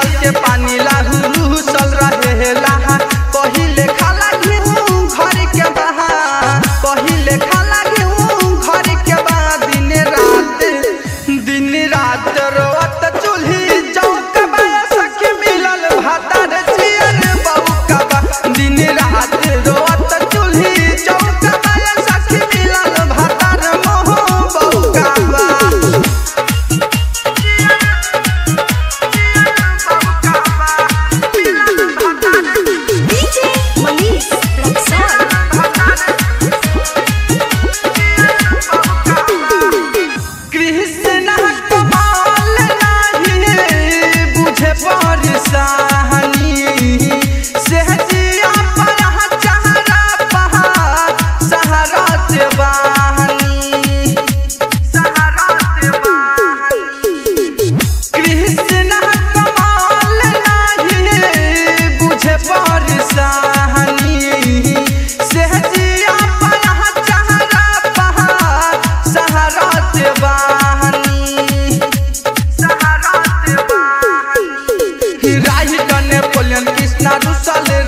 पियल के पानी लाहू रूसल रहेला पहिले खाला गेहूं घर के बाहर पहिले खाला गेहूं घर के बाद दिन रात दिन रात रोत चूल्ही चौक सखी मिलल भातार चियर बौका दिन रात रोत चूल्ही चौक सखी मिलल भातार मोह बौका DJ Manish Rexon. कृष्ण कमाल नाही बुझे परेशानी सहजिया पर चहरा पहाड़ सहारा से बहानी सहारा से बहानी कृष्ण कमाल नाही बुझे परेशानी सहजिया पर चहरा पहाड़ सहारा से बहानी सहारा से बहानी राही कने पोलियन कृष्णा रुसल